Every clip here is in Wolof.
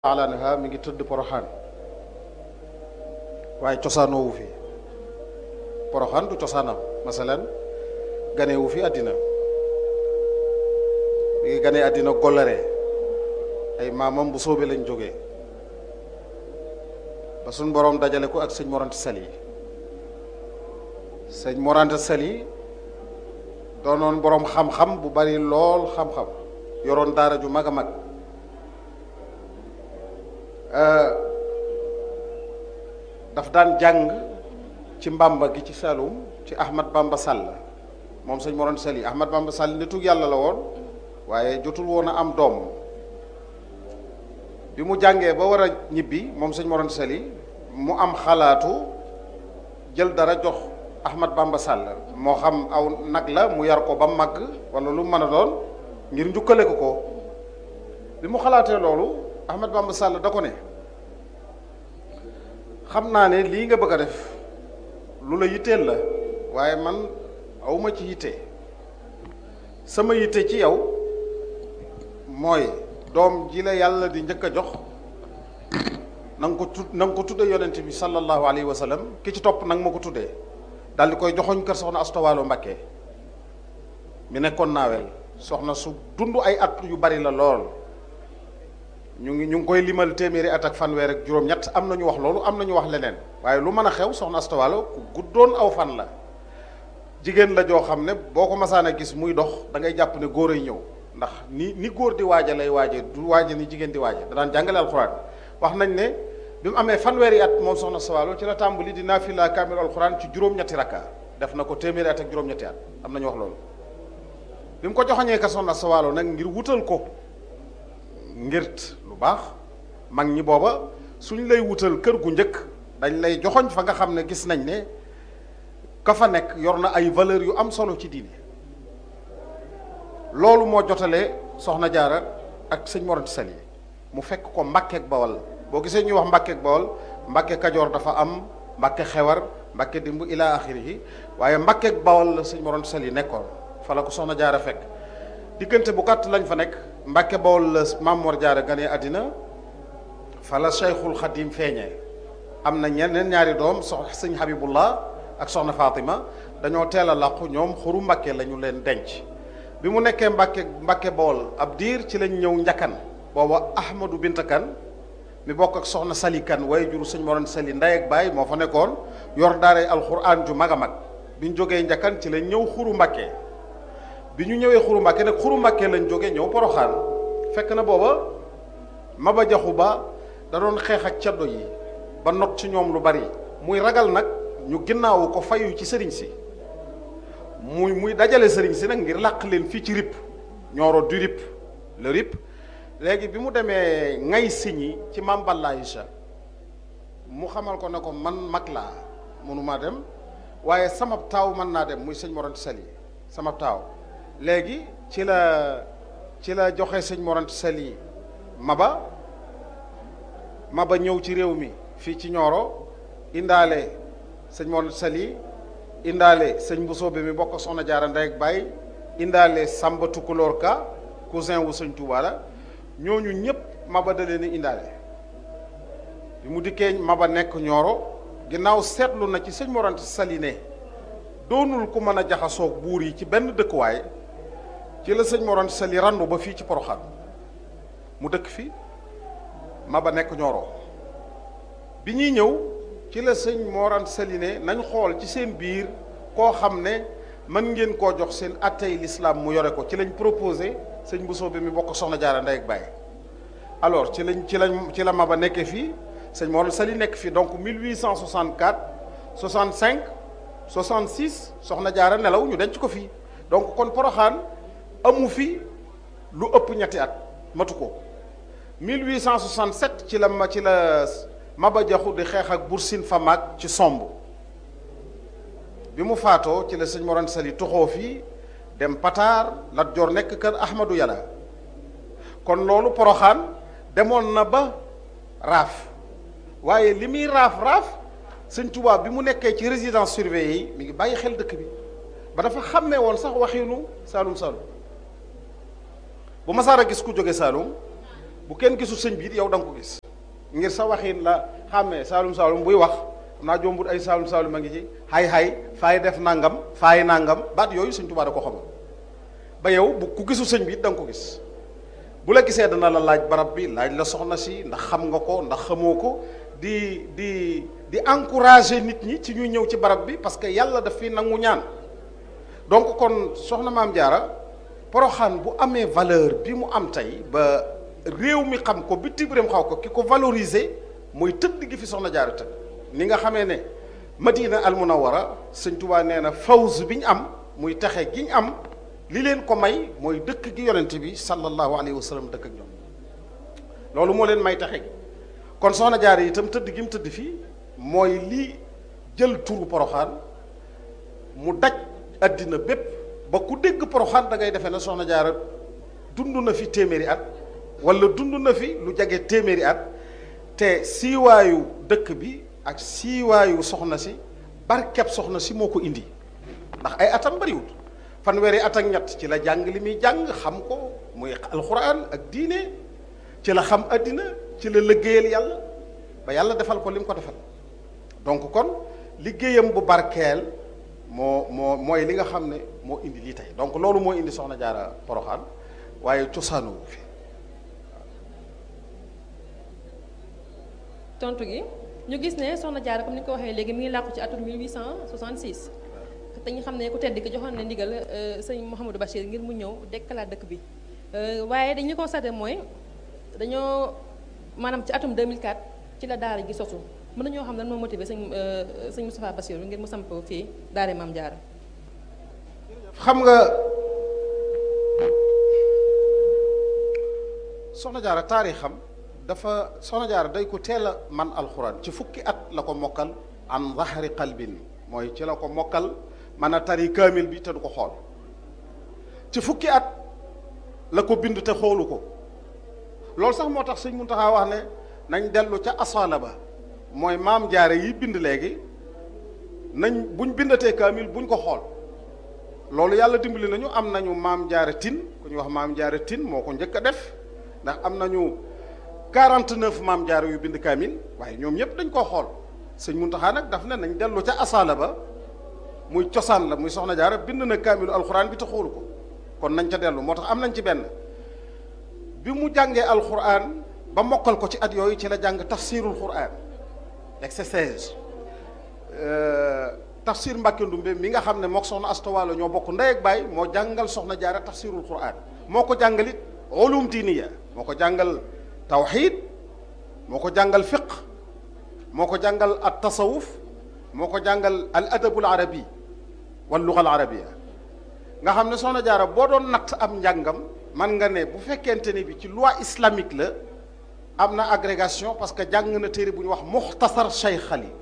anha mi ngi tëdd poroxaan waaye cosaanoowu fi poroxaan du cosaanam masalan ganewu fi àddina mi ngi gane àddina golare ay maamam bu soobee lañ jógee ba suñ boroom dajale ko ak sëñ morante sali sëñ morante sali doonoon boroom xam-xam bu bari lool xam-xam yoroon daara ju mag a mag daf daan jàng ci mbamba gi ci Saloum ci Ahmad Bamba Sall moom sëñ Moroon Sali Ahmad Bamba Sall nitug yàlla la woon waaye jotul woon a am doom bi mu jàngee ba war a ñibbi moom sëñ Moroon Sali mu am xalaatu jël dara jox Ahmad Bamba Sall moo xam aw nag la mu yar ko ba màgg wala lu mën a doon ngir njukkale ko ko bi mu xalaatee loolu Ahmad Bamba Sall da ko ne xam naa ne lii nga bëgg a def lu la yitteel la waaye man awma ci yitte sama yitte ci yow mooy doom ji la yàlla di njëkk a jox na nga ko tud na nga ko tudde yonent bi sallallahu alayhi wa sallam ki ci topp nag ma ko tuddee daal di koy joxoñ kër soxna astowaalo Mbakke mi nekkoon naawel soxna su dund ay at yu bari la lool ñu ngi ñu ngi koy limal téeméeri at ak fanweer ak juróom-ñett am na ñu wax loolu am na ñu wax leneen waaye lu mën a xew soxna astowaalo ku guddoon aw fan la jigéen la joo xam ne boo ko masaan a gis muy dox da ngay jàpp ne góor ay ñëw ndax ni ni góor di waaja lay waaje du waaje ni jigéen di waaje da daan jàngale alxuraan wax nañ ne bi mu amee fanweeri at moom soxna astowaalo ci la tàmbali di naafila kaamil alxuraan ci juróom-ñetti rakka def na ko téeméeri at ak juróom-ñetti at am na ñu wax loolu bi mu ko joxoñee ka soxna astowaalo nag ngir wutal ko ngirt lu baax mag ñi booba suñ lay wutal kër gu njëkk dañ lay joxoñ fa nga xam ne gis nañ ne ka fa nekk yor na ay valeurs yu am solo ci diine loolu moo jotalee soxna jaara ak sëñ Mor Anta Sali mu fekk ko mbàkkeek bawal boo gisee ñuy wax mbàkkeek bawal mbàkke kajoor dafa am mbàkke xewar mbàkke dimbu ila axirihi waaye mbàkkeek bawal la sëñ Mor Anta Sali nekkoon fa la ko soxna jaara fekk diggante bu gàtt lañ fa nekk mbàkke bawol la Maam Mor Jaara gane àddina fa la Cheikhul Xadim feeñee am na ñeneen ñaari doom sox sëñ Habibullah ak soxna Fatima dañoo teel a làqu ñoom xuru mbàkke la ñu leen denc bi mu nekkee mbàkke mbàkke bawol ab diir ci lañ ñëw njakkan booba Ahmadou Binta Kan mi bokk ak soxna Sali Kan waaye juru sëñ Moroon Sali ndey ak baay moo fa nekkoon yor daaray alxuraan ju mag a mag bi ñu jógee njakkan ci lañ ñëw xuru mbàkke bi ñu ñëwee xuru mbàkke nag xuru mbàkke lañ jógee ñëw poroxaan fekk na booba maba jaxu ba da doon xeex ak caddo yi ba not ci ñoom lu bari muy ragal nag ñu ginnaawu ko fayu ci sëriñ si muy muy dajale sëriñ si nag ngir làq leen fii ci rip ñooro du rip le rip léegi bi mu demee ngay siñi ci Maam Balla Aïcha mu xamal ko ne ko man mag laa mënumaa dem waaye sama taaw mën naa dem muy sëñ Mor Anta Sali sama taaw léegi ci la ci la joxe sëñ Mor Anta Sali maba maba ñëw ci réew mi fii ci Nioro indaale sëñ Mor Anta Sali indaale sëñ Bousso bi mi bokk soxna Jaara ndey ak baay indaale Samba Tukulóor Ka cousin wu sëñ Touba la ñooñu ñëpp maba da leen indaale bi mu dikkee maba nekk Nioro ginnaaw seetlu na ci sëñ Mor Anta Sali ne doonul ku mën a jaxasoog buur yi ci benn dëkkuwaay ci la sëñ Mor Anta Sali randu ba fii ci Poroxaan mu dëkk fi Maba nekk Ñooro bi ñuy ñëw ci la sëñ Mor Anta Sali ne nañ xool ci seen biir koo xam ne mën ngeen koo jox seen attey l'islam mu yore ko ci lañ proposé sëñ Bousso bi mi bokk soxna Jaara ndey ak baay alors ci lañ ci lañ ci la Maba nekkee fii sëñ Mor Anta Sali nekk fii donc 1864 65 66 soxna Jaara nelaw ñu denc ko fii donc kon Poroxaan amu fi lu ëpp ñetti at matu ko 1867 ci la ma ci la Maba Jaxu di xeex ak Bursin Famak ci somb bi mu faatoo ci la sëñ Mor Anta Sali toxoo fii dem Pataar Lat Joor nekk kër Ahmadou Yàlla kon loolu Poroxaan demoon na ba raaf waaye li muy raaf raaf sëñ Tuubaa bi mu nekkee ci résidence surveillée yi mi ngi bàyyi xel dëkk bi ba dafa xàmmee woon sax waxinu Saalum Saalum bu masaar a gis ku jóge Saalum bu kenn gisul sëñ bi it yow da nga ko gis ngir sa waxin la xàmmee saalum saalum buy wax xam naa jombut ay saalum saalum a ngi ci xay xay faay def nangam faay nangam baat yooyu sëñ Tuubaa da ko xamal ba yow bu ku gisul sëñ bi it da nga ko gis bu la gisee dana la laaj barab bi laaj la soxna si ndax xam nga ko ndax xamoo ko di di di encourager nit ñi ci ñuy ñëw ci barab bi parce que yàlla daf fi nangu ñaan donc kon soxna maam jaara poroxaan bu amee valeur bi mu am tey ba réew mi xam ko bitim réew xaw ko ki ko valoriser mooy tëdd gi fi soxna jaara tëdd ni nga xamee ne madina al munawara sëñ Tuubaa nee na fawz bi ñu am muy taxe gi ñu am li leen ko may mooy dëkk gi yonent bi sallallahu alayhi wa sallam dëkk ak ñoom loolu moo leen may taxe gi kon soxna jaara itam tëdd gi mu tëdd fii mooy lii jël turu poroxaan mu daj addina bépp ba ku dégg poroxaan da ngay defee ne soxna jaara dund na fi téeméeri at wala dund na fi lu jage téeméeri at te siiwaayu dëkk bi ak siiwaayu soxna si barkeb soxna si moo ko indi ndax ay atam bariwut fanweeri at ak ñett ci la jàng li muy jàng xam ko muy alxuraan ak diine ci la xam addina ci la liggéeyal yàlla ba yàlla defal ko li mu ko defal donc kon liggéeyam bu barkeel moo moo mooy li nga xam ne moo indi lii tey donc loolu moo indi soxna jaara poroxaan waaye cosaanu fi tontu gi ñu gis ne soxna jaara comme ni ko waxee léegi mi ngi làqu ci atum 1866 te ñu xam ne ku tedd ki joxoon na ndigal sëñ Mouhamadou Bachir ngir mu ñëw dekkalaat dëkk bi waaye dañuy constaté mooy dañoo maanaam ci atum 2004 ci la daara gi sosu mën nañoo xam lan moo motivé sëñ sëñ Moustapha Bachir ngir mu samp fii daara Maam Jaara xam nga soxna jaara taarixam dafa soxna jaara day ko teel a man alxuraan ci fukki at la ko mokkal an zahri qalbin mooy ci la ko mokkal mën a tari kaamil bi te du ko xool ci fukki at la ko bind te xoolu ko loolu sax moo tax sëñ Muntaxa wax ne nañ dellu ca asaala ba mooy maam jaare yi bind léegi nañ buñ bindatee kaamil buñ ko xool loolu yàlla dimbali nañu am nañu maam jaare tin ku ñu wax maam jaare tin moo ko njëkk a def ndax am nañu 49 maam jaare yu bind kaamil waaye ñoom ñëpp dañ koo xool sëñ Muntaxa nag daf ne nañ dellu ca asaala ba muy cosaan la muy soxna jaara bind na kaamilu alxuraan bi te xoolu ko kon nañ ca dellu moo tax am nañ ci benn bi mu jàngee alxuraan ba mokkal ko ci at yooyu ci la jàng tafsirul xuraan exercice tafsir Mbàkke Ndumbe mi nga xam ne mook soxna astowaalo ñoo bokk ndey ak baay moo jàngal soxna jaara tafsirul xuraan moo ko jàngalit ulum diiniya moo ko jàngal tawxiid moo ko jàngal fiq moo ko jàngal at tasawuf moo ko jàngal al adabul arabi wal lugal arabia nga xam ne soxna jaara boo doon natt am njàngam man nga ne bu fekkente ni bi ci loi islamique la am na agrégation parce que jàng na téere bu ñu wax muxtasar Cheikh Xali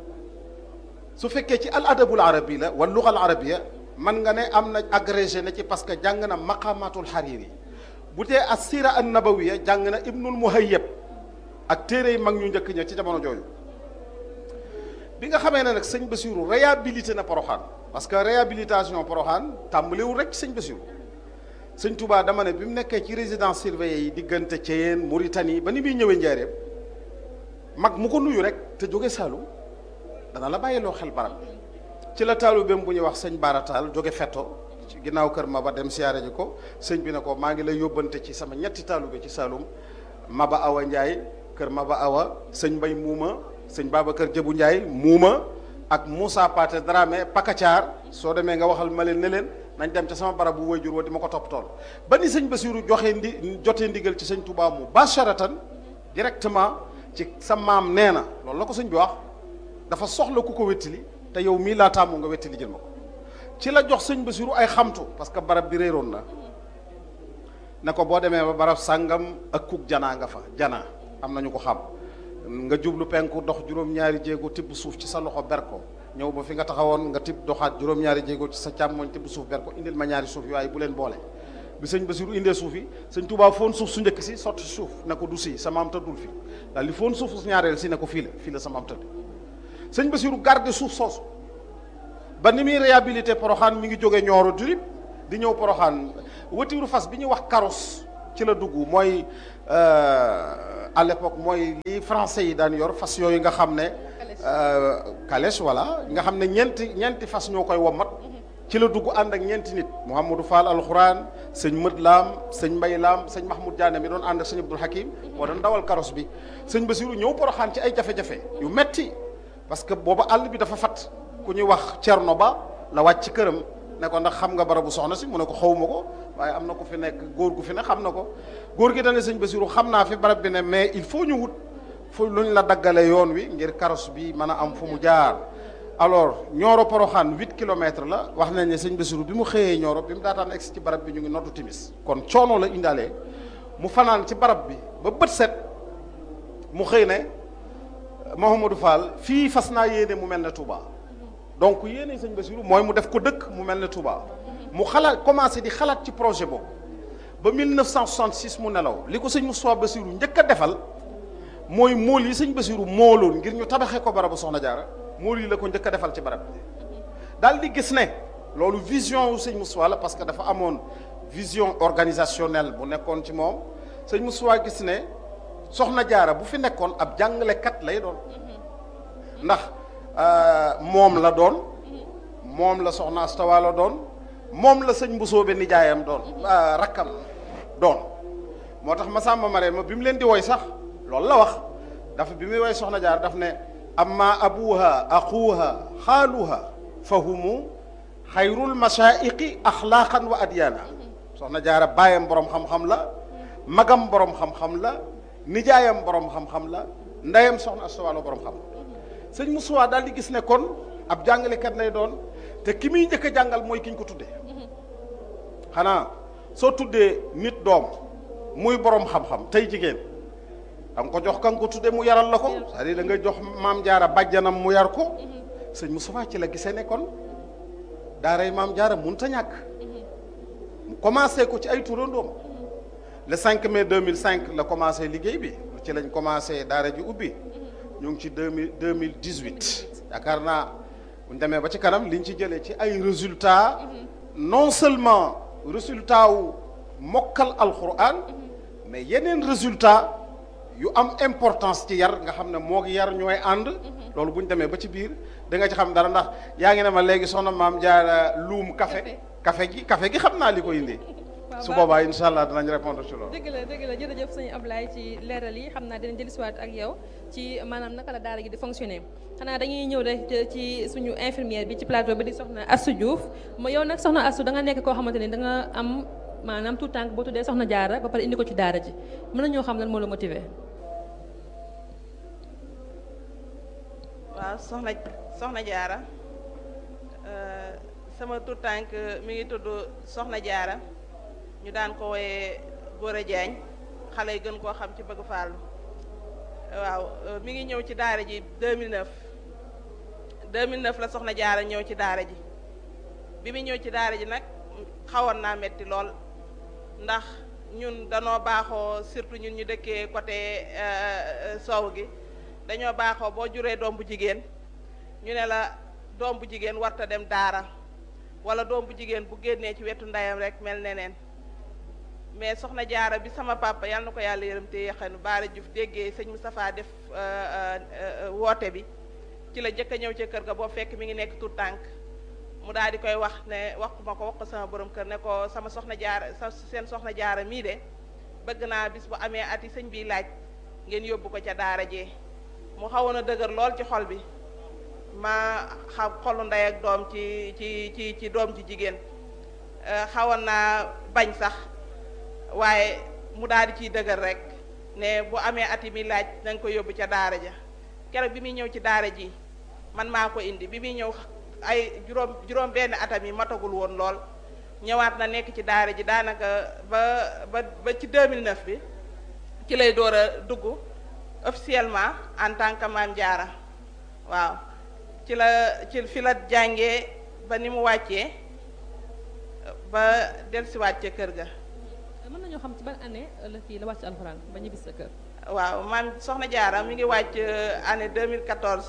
su fekkee ci al adabul arabi la wal lugal arabia man nga ne am na agrégé na ci parce que jàng na maqamatul hariri bu tee assira an nabawiya jàng na ibnul muhayyab ak téere yi mag ñu njëkk ña ci jamono jooju bi nga xamee ne nag sëñ Basiru réhabilité na Poroxaan parce que réhabilitation Poroxaan tàmbaliwul rek sëñ Basiru sëñ Touba dama ne bi mu nekkee ci résidence surveillée yi diggante Thiéyène Mauritanie ba ni muy ñëwee Njaaréem mag mu ko nuyu rek te jóge Saalum dana la bàyyiloo xel barab bi ci la taalibeem bu ñuy wax sëñ Baarataal jóge Fetto ci ginnaaw kër Maba dem siyaare ji ko sëñ bi ne ko maa ngi lay yóbbante ci sama ñetti taalibe ci Saalum Maba Awa Ndiaye kër Maba Awa sëñ Mbay Muuma sëñ Babacar Jëbu Ndiaye Muuma ak Moussa Paté Dramé Pakacaar soo demee nga waxal ma leen ne leen nañ dem ca sama barab bu wayjur wa di ma ko topp tool ba ni sëñ Basiru joxe ndi jotee ndigal ci sëñ Touba mu basharatan directement ci sa maam nee na loolu la ko sëñ bi wax dafa soxla ku ko wettili te yow mii laa tàmmu nga wettili jël ma ko ci la jox sëñ Basiru ay xamtu parce que barab bi réeroon na ne ko boo demee ba barab sàngam ak kuk janaa nga fa janaa am nañu ko xam nga jublu penku dox juróom-ñaari jéego tibb suuf ci sa loxo ber ko ñëw ba fi nga taxawoon nga tibb doxaat juróom-ñaari jéego ci sa càmmoñ tibb suuf ber ko indil ma ñaari suuf yi waaye bu leen boole bi sëñ Basiru indee suuf yi sëñ Tuubaa foon suuf su njëkk si sotti suuf ne ko du si sa maam tëddul fi daal li foon suuf su ñaareel si ne ko fii la fii la sa maam tëdd sëñ Basiru garde suuf soosu ba ni muy réhabilité Poroxaan mi ngi jóge Ñooro Durib di ñëw Poroxaan watiiru fas bi ñuy wax karos ci la dugg mooy à l'époque mooy li français yi daan yor fas yooyu nga xam ne calèche voilà nga xam ne ñeenti ñeenti fas ñoo koy wommat ci la dugg ànd ak ñeenti nit Mouhamadou Fall alxuraan sëñ Mët Laam sëñ Mbay Laam sëñ Mahmoud Diané mi doon ànd ak sëñ Abdul Hakim moo doon dawal karos bi sëñ Basiru ñëw Poroxaan ci ay jafe-jafe yu metti parce que booba àll bi dafa fat ku ñuy wax Cerno Ba la wàcc ci këram ne ko ndax xam nga barabu soxna si mu ne ko xawma ko waaye am na ku fi nekk góor gu fi ne xam na ko góor gi dane sëñ Basiru xam naa fi barab bi ne mais il faut ñu wut fu luñ la daggale yoon wi ngir karos bi mën a am fu mu jaar alors Nioro Poroxaan huit kilomètres la wax nañ ne sëñ Basiru bi mu xëyee Nioro bi mu daataan egsi ci barab bi ñu ngi noddu timis kon coono la indaale mu fanaan ci barab bi ba bët set mu xëy ne Mouhamadou Fall fii fas naa yéene mu mel ne Touba donc yéene sëñ Basiru mooy mu def ko dëkk mu mel ne Touba mu xalaat commencé di xalaat ci projet boobu ba 1966 mu nelaw li ko sëñ Moustapha Basiru njëkk a defal mooy mool yi sëñ Basiru mooloon ngir ñu tabaxee ko barabu Soxna Jaara mool yi la ko njëkk a defal ci barab bi daal di gis ne loolu vision wu sëñ Moustapha la parce que dafa amoon vision organisationnelle bu nekkoon ci moom sëñ Moustapha gis ne Soxna Jaara bu fi nekkoon ab jàngalekat lay doon ndax moom la doon moom la Soxna Astawa la doon moom la sëñ Mbusoobe nijaayam doon rakkam doon moo tax Masamba Marema bi mu leen di woy sax loolu la wax dafa bi muy woy Soxna Jaara daf ne amma abuha axuha xaaluha fa humu xayrul mashaaiqi axlaaqan wa adyaana Soxna Jaara baayam borom xam-xam la magam borom xam-xam la nijaayam borom xam-xam la ndeyam Soxna Astawa la borom xam sëñ Moussa daal di gis ne kon ab jàngalekat lay doon te ki muy njëkk a jàngal mooy ki ñu ko tuddee xanaa soo tuddee nit doom muy borom xam-xam tey jigéen da nga ko jox ka nga ko tuddee mu yaral la ko c'est-à-dire da nga jox maam jaara bàjjanam mu yar ko sëñ Moussa ci la gisee ne kon daaray maam jaara mënut a ñàkk mu commencé ko ci ay turandoom le 5 mai 2005 la commencé liggéey bi ci lañ commencé daara ji ubbi ñu ngi ci deux mille deux mille dix huit yaakaar naa bu ñu demee ba ci kanam liñ ci jëlee ci ay résultats non seulement résultat wu mokkal alquran mais yeneen résultat yu am importance ci yar nga xam ne moo ngi yar ñooy ànd loolu bu ñu demee ba ci biir da nga ci xam dara ndax yaa ngi ne ma léegi soxna maam jaara luum café café gi café gi xam naa li ko indi su boobaa incha allah danañ répondre ci loolu dëgg la dëgg la jërëjëf sëñ Ablaye ci leeral yi xam naa dinañ dellusiwaat ak yow ci maanaam naka la daara gi di fonctionner xanaa dañuy ñëw rek ci suñu infirmière bi ci plateau bi di soxna Astou Diouf ma yow nag soxna Astou da nga nekk koo xamante ni da nga am maanaam tout tànk boo tuddee soxna jaara ba pare indi ko ci daara ji mën nañoo xam lan moo la motiver. waaw soxna soxna jaara sama tout tànk mi ngi tudd soxna jaara ñu daan ko wooyee Gora Diagne xale yi gën koo xam ci bëgg fàllu waaw mi ngi ñëw ci daara ji 2009 2009 la soxna jaara ñëw ci daara ji bi mu ñëw ci daara ji nag xawoon naa metti lool ndax ñun danoo baaxoo surtout ñun ñu dëkkee côté soow gi dañoo baaxoo boo juree doom bu jigéen ñu ne la doom bu jigéen warta dem daara wala doom bu jigéen bu génnee ci wetu ndeyam rek mel neneen mais soxna jaara bi sama papa yal na ko yàlla yërëm te yaxanu baara Diouf déggee sëñ Moustapha def woote bi ci la jëkk a ñëw ca kër ga boo fekk mi ngi nekk tout tànk mu daal di koy wax ne wax ma ko wax ko sama borom kër ne ko sama soxna jaara sa seen soxna jaara mii de bëgg naa bis bu amee ati sëñ bi laaj ngeen yóbbu ko ca daara jee mu xawoon a dëgër lool ci xol bi ma xam xolu ndey ak doom ci ci ci ci doom ji jigéen xawoon naa bañ sax waaye mu daal di ciy dëgër rek ne bu amee ati mi laaj na nga ko yóbbu ca daara ja keroog bi muy ñëw ci daara ji man maa ko indi bi muy ñëw ay juróom juróom benn atam yi matagul woon lool ñëwaat na nekk ci daara ji daanaka ba ba ba ci 2009 bi ci lay door a dugg officiellement en tant que maam jaara waaw ci la ci fi la jàngee ba ni mu wàccee ba dellusiwaat ca kër ga mën nañoo xam ci ban année la kii la wàcc alxuraan ba ñibbi sa kër. waaw maam soxna jaara mi ngi wàcc année 2014.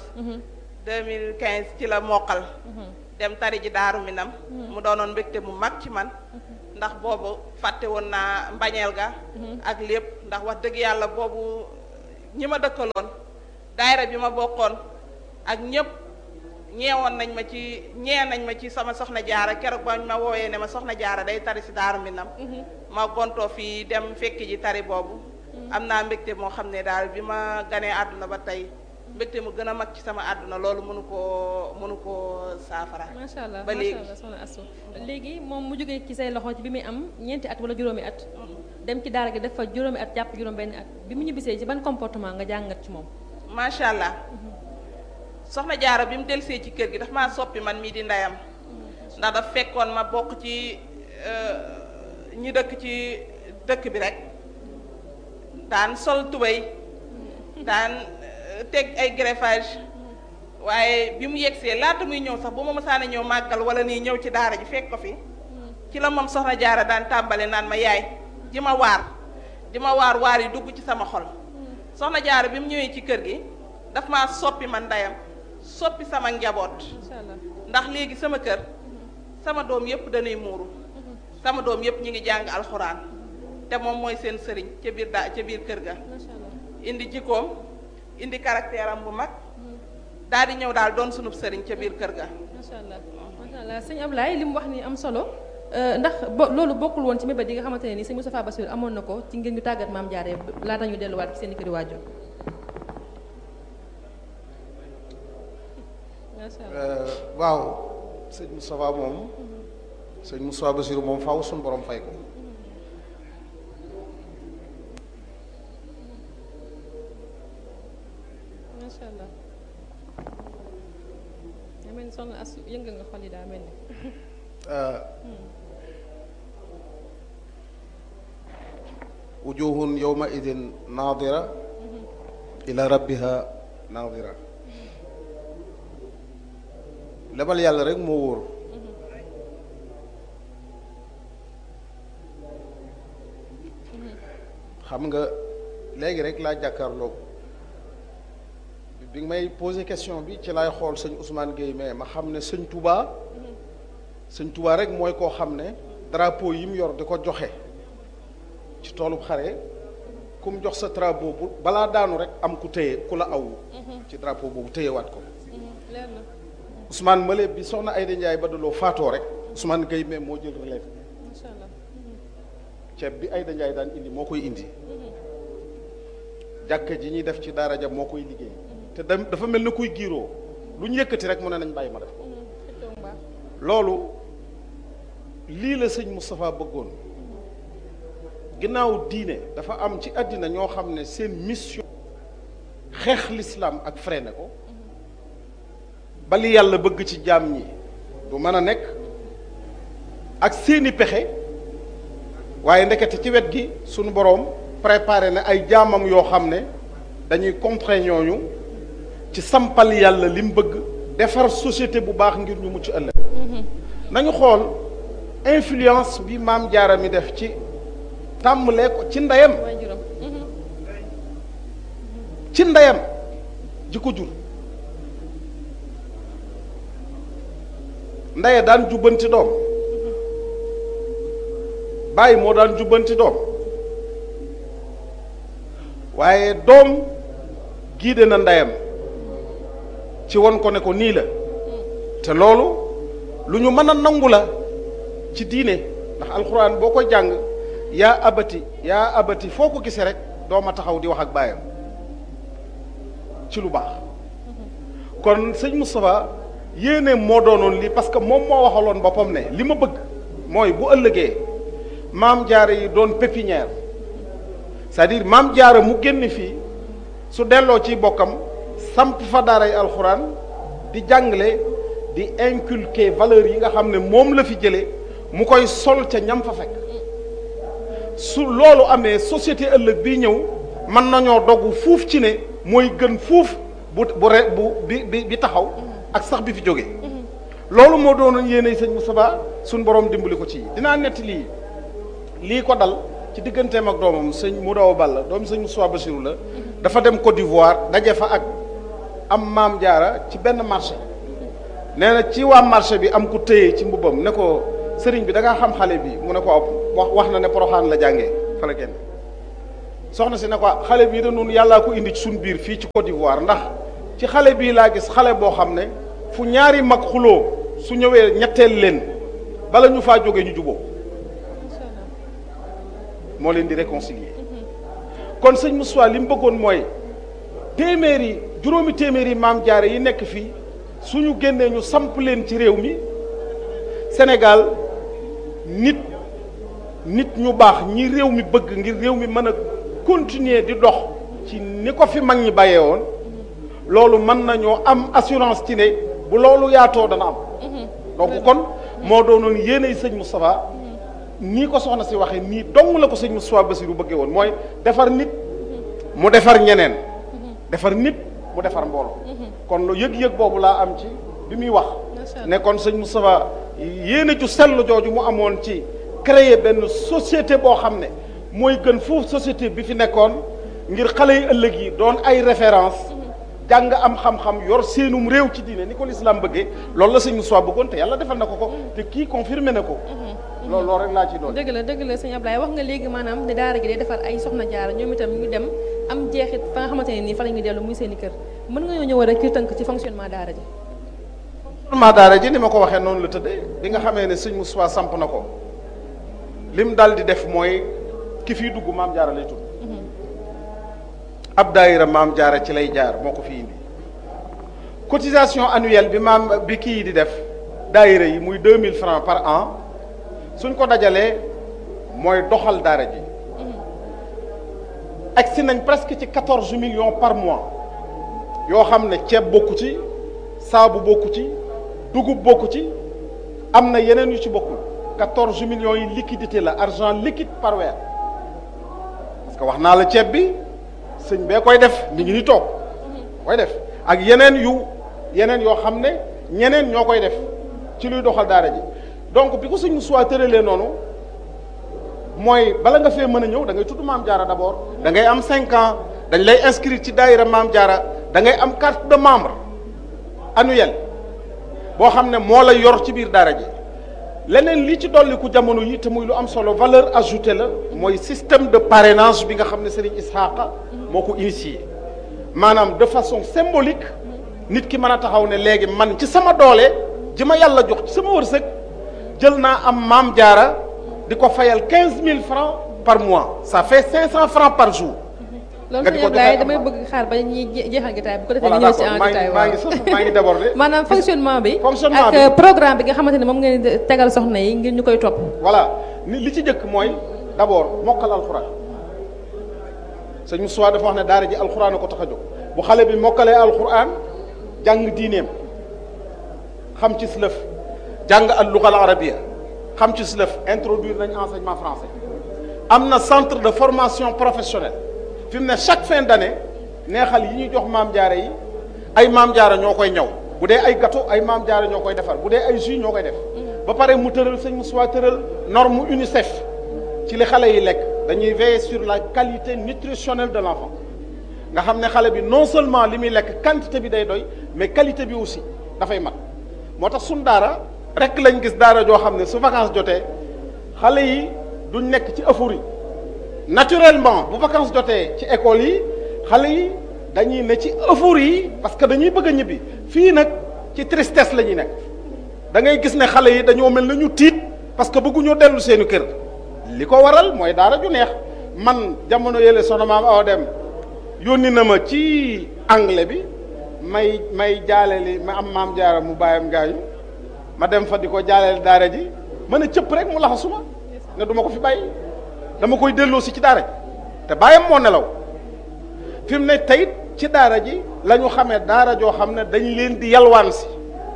2015 ci la mokkal. dem tari ji daaru minam mu doonoon mbégte mu mag ci man. ndax boobu fàtte woon naa mbañeel ga ak lépp ndax wax dëgg yàlla boobu ñi ma dëkkaloon daayira bi ma bokkoon ak ñëpp ñeewoon nañ ma ci ñee nañ ma ci sama soxna jaara keroog ba ma wooyee ne ma soxna jaara day tari si daaru Minam ma gontoo fii dem fekki ji tari boobu am naa mbégte moo xam ne daal bi ma ganee àdduna ba tey mbégte mu gën a mag ci sama àdduna loolu mënu koo mënu koo saafara macha allah ba macha léegi allah soxna Astou léegi moom mu jógee ci say loxo ci bi muy am ñeenti at wala juróomi at dem ci daara gi def fa juróomi at jàpp juróom benn at bi mu ñibbisee ci ban comportement nga jàngat ci moom macha allah soxna jaara bi mu delsee ci kër gi daf maa soppi man mii di ndeyam ndax daf fekkoon ma bokk ci euh, ñi dëkk ci dëkk bi rek daan sol tubéy daan euh, teg ay greffage waaye bi mu yegsee laata muy ñëw sax bu ma mësaana ñëw màggal wala nii ñëw ci daara ji fekk ko fi ci la moom soxna jaara daan tàmbale naan ma yaay di ma waar di ma waar waar yi dugg ci sama xol soxna jaara bi mu ñëwee ci kër gi daf maa soppi man ndeyam soppi sama njaboot macha allah ndax léegi sama kër sama doom yépp dañuy muuru sama doom yépp ñi ngi jàng alxuraan te moom mooy seen sëriñ ca biir daa ca biir kër ga macha allah indi jikkoom indi caractère am bu mag daal di ñëw daal doon sunub sëriñ ca biir kër ga macha allah macha allah sëñ Ablaye li mu wax ni am solo euh, ndax bo loolu bokkul woon ci mébét yi nga xamante ne ni sëñ Moustapha Bassirou amoon na ko ci ngir ñu tàggat maam jaaree laata ñu delluwaat ci seen i këri waajur macha allah waaw sëñ Moustapha moom sëñ Moustapha Bassirou moom faaw suñu borom fay ko macha allah daa mel ni soxna Astou yëngal nga xol yi daa mel ni wujuhun yawma idin naadira ila rabbiha naadira lebal yàlla rek moo wóor xam nga léegi rek laa jàkkaarloog bi nga may posé question bi ci laay xool sëñ Ousmane Gueye mais ma xam ne sëñ Touba sëñ Touba rek mooy koo xam ne drapeau yi mu yor di ko joxe ci toolub xare ku mu jox sa drapeau bu balaa daanu rek am ku téye ku la aw ci drapeau boobu téyewaat ko leer na Ousmane Male bi soxna Ayda Ndiaye ba daloo faatoo rek Ousmane Gueye mais moo jël relève macha allah ceeb bi Ayda Ndiaye daan indi moo koy indi jàkka ji ñuy def ci daara ja moo koy liggéey te dem dafa mel ni kuy giiroo lu ñu yëkkati rek mu ne nañ bàyyi ma def ko xëccoo mbaax loolu lii la sëñ Moustapha bëggoon ginnaaw diine dafa am ci àddina ñoo xam ne seen mission xeex l'islam ak freiné ko ba li yàlla bëgg ci jaam ñi du mën a nekk ak seeni pexe waaye ndekete ci wet gi sunu boroom préparé na ay jaamam yoo xam ne dañuy contrer ñooñu ci sampal yàlla li mu bëgg defar société bu baax ngir ñu mucc ëllëg nañu xool influence bi maam jaara mi def ci tàmbalee ko ci ndeyam waajuram ci ndeyam ji ko jur ndeye daan jubbanti doom bàyyi moo daan jubbanti doom waaye doom giide na ndeyam ci won ko ne ko nii la te loolu lu ñu mën a nangu la ci diine ndax alxuraan boo ko jàng yaa abati yaa abati foo ko gisee rek dooma taxaw di wax ak baayam ci lu baax kon sëñ Moustapha yéene moo doonoon lii parce que moom moo waxaloon boppam ne li ma bëgg mooy bu ëllëgee maam jaara yi doon pépinière c'est-à-dire maam jaara mu génn fii su delloo ci bokkam samp fa daaray alxuraan di jàngale di inculquer valeurs yi nga xam ne moom la fi jëlee mu koy sol ca ñam fa fekk su loolu amee société ëllëg bi ñëw mën nañoo dogu fuuf ci ne mooy gën fuuf bu bu re bu bi bi bi taxaw ak sax bi fi jóge loolu moo doonoon yéene sëñ Moustapha suñ borom dimbali ko ci dinaa nett lii lii ko dal ci digganteem ak doomam sëñ Moudaw Balla doom sëñ Moustapha Bassirou la dafa dem Côte d'Ivoire daje fa ak am maam jaara ci benn marché nee na ci waa marché bi am ku téye ci mbubbam ne ko sëriñ bi da ngaa xam xale bi mu ne ko wax wax na ne poroxaan la jàngee fa la génne soxna si ne ko xale bii da noonu yàllaa ko indi ci suñ biir fii ci Côte d'Ivoire ndax ci xale bii laa gis xale boo xam ne fu ñaari mag xuloo su ñëwee ñetteel leen bala ñu faa jóge ñu juboo moo leen di réconcilier kon sëñ Moussa li mu bëggoon mooy téeméeri juróomi téeméeri maam jaare yi nekk fii suñu génnee ñu samp leen ci réew mi Sénégal nit nit ñu baax ñi réew mi bëgg ngir réew mi mën a continuer di dox ci ni ko fi mag ñi bàyyee woon loolu mën nañoo am assurance ci ne bu loolu yaatoo dana am donc kon moo doonoon yéenay sëñ Moustapha nii ko soxna si waxee nii dong la ko sëñ Moustapha Bassirou bëggee woon mooy defar nit mu defar ñeneen defar nit mu defar mbooloo kon lu yëg-yëg boobu laa am ci bi muy wax ne kon sëñ Moustapha yéene ju sell jooju mu amoon ci créer benn société boo xam ne mooy gën foofu société bi fi nekkoon ngir xale yi ëllëg yi doon ay référence jàng am xam-xam yor seenum réew ci diine ni ko lislaam bëggee loolu la sëñ Moustapha bëggoon te yàlla defal na ko ko te kii confirmé na ko loolu loolu rek laa ci doon dëgg la dëgg la sëñ Ablaye wax nga léegi maanaam ne daara gi day defar ay soxna jaara ñoom itam ñu dem am jeexit fa nga xamante ne nii fa la ñuy dellu muy seen i kër mën nga ñoo ñëw rek ci tënk ci fonctionnement daara ji fonctionnement daara ji ni ma ko waxee noonu la tëddee bi nga xamee ne sëñ Moustapha samp na ko lim dal di def mooy ki fiy dugg maam jaara lay tudd ab daayira maam jaara ci lay jaar moo ko fi indi cotisation annuelle bi maam bi kii di def daayira yi muy deux mille francs par an suñ ko dajalee mooy doxal daara ji agsi nañ presque ci quatorze millions par mois yoo xam ne ceeb bokku ci saabu bokku ci dugub bokku ci am na yeneen yu ci bokkul quatorze millions yi liquidité la argent liquide par weer parce que wax naa la ceeb bi sëñ bee koy def mi ngi ni toog koy def ak yeneen yu yeneen yoo xam ne ñeneen ñoo koy def ci luy doxal daara ji donc bi ko sëñ Moussa tëralee noonu mooy bala nga fee mën a ñëw da ngay tudd maam jaara d'abord da ngay am cinq ans dañ lay inscrire ci daayira maam jaara da ngay am carte de membre annuelle boo xam ne moo la yor ci biir daara ji leneen li ci dolliku jamono yi te muy lu am solo valeur ajoutée la mooy système de parrainage bi nga xam ne Serigne Ishaqa moo ko initié maanaam de façon symbolique nit ki mën a taxaw ne léegi man ci sama doole ji ma yàlla jox ci sama wërsëg jël naa am maam jaara di ko fayal quinze mille francs par mois ça fait cinq cent francs par jour. loolu sëñ Ablaye damay bëgg xaar ba ñuy jeexal jotaay bu ko defee ñu ñëw ci en détail maa ngi sax maa ngi débordé. maanaam fonctionnement bi fonctionnement bi ak programme bi nga xamante ne moom ngeen di tegal soxna yi ngir ñu koy topp. voilà ni li ci njëkk mooy d'abord mokkal alxuraan sëñ Moussa dafa wax ne daara ji alxuraan a ko tax a jóg bu xale bi mokkalee alxuraan jàng diineem xam ci slëf jàng al luga al arabia xam ci slëf introduire nañ enseignement français am na centre de formation professionnelle fi mu ne chaque fin d'année neexal yi ñuy jox maam jaare yi ay maam jaara ñoo koy ñaw bu dee ay gâteau ay maam jaara ñoo koy defar bu dee ay jus ñoo koy def ba pare mu tëral sëñ Moussa tëral norme UNICEF ci li xale yi lekk dañuy veiller sur la qualité nutritionnelle de l'enfant nga xam ne xale bi non seulement li muy lekk quantité bi day doy mais qualité bi aussi dafay mat moo tax suñ daara rek lañ gis daara joo xam ne su vacances jotee xale yi duñ nekk ci euphorie naturellement bu vacances jotee ci école yi xale yi dañuy ne ci euphorie yi parce que dañuy bëgg a ñibbi fii nag ci tristesse la ñuy nekk da ngay gis ne xale yi dañoo mel na ñu tiit parce que bëgguñoo dellu seeni kër li ko waral mooy daara ju neex man jamono yële soxna maam awa dem yónni na ma ci anglais bi may may jaaleli ma am maam jaara mu bàyyam gaañu ma dem fa di ko jaaleel daara ji mën a cëpp rek mu laxa suma ne du ma ko fi bàyyi dama koy delloo si ci daara ji te bàyyam moo nelaw fi mu ne teyit ci daara ji la ñu xamee daara joo xam ne dañ leen di yalwaan si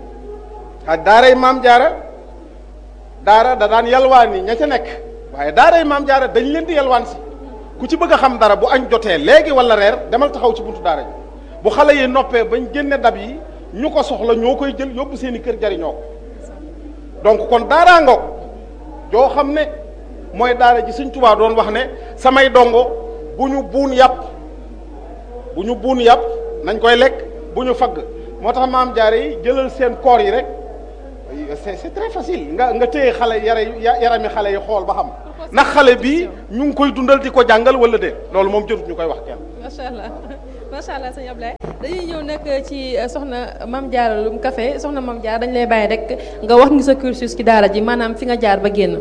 ak daaray maam jaara daara da daan yalwaan yi ña ca nekk waaye daaray maam jaara dañ leen di yalwaan si ku ci bëgg a xam dara bu añ jotee léegi wala reer demal taxaw ci buntu daara ji bu xale yi noppee bañ génne dab yi ñu ko soxla ñoo koy jël yóbbu seen i kër jariñoo ko donc kon daaraa ngoog joo xam ne mooy daara ji Sëñ Tuubaa doon wax ne samay dongo bu ñu buun yàpp bu ñu buun yàpp nañ koy lekk bu ñu fagg moo tax maam jaare yi jëlal seen koor yi rek c'est c'est très facile nga nga téye xale yara yarami xale yi xool ba xam ndax xale bi ñu ngi koy dundal di ko jàngal wala déet loolu moom jërut ñu koy wax kenn macha allah macha allah sëñ Ablaye dañuy ñëw nag ci soxna Mame Diarra Loum Café soxna Mame Diarra dañu lay bàyyi rek nga wax ñu sa cursus ci daara ji maanaam fi nga jaar ba génn.